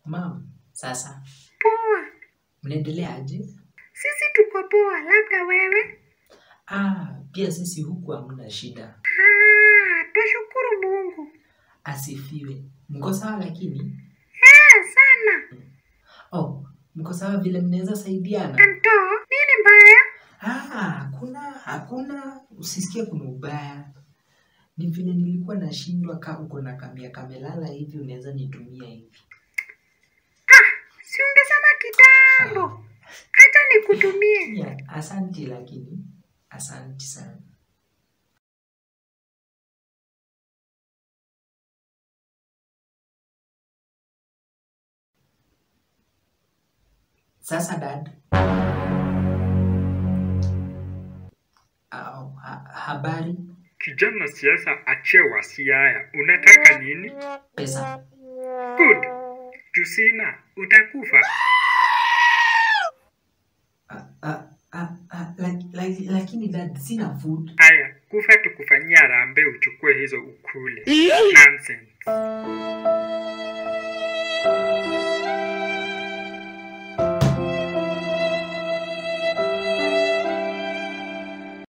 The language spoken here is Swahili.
Mam, sasa Poa. mnaendelea aje? Sisi tuko poa, labda wewe? Ah, pia sisi huku hamna shida. Ah, twashukuru Mungu. Asifiwe. Mko sawa lakini? Eh, sana. Oh, mko sawa vile mnaweza saidiana? Anto, nini mbaya? Ah, hakuna, hakuna. Usisikie kuna ubaya. Ni vile nilikuwa nashindwa ka uko na kamia kamelala hivi unaweza nitumia hivi. Si ungesema kitambo. Hata nikutumie. Ya, asanti lakini. Asanti sana. Sasa dad. Au, ha, habari Kijana siasa achewa Siaya, unataka nini? pesa. Good. Tusina, utakufa. Ah, ah, ah, ah, lak- lak- lakini dad sina food. Aya, kufa tukufanyia rambe uchukue hizo ukule. Nonsense.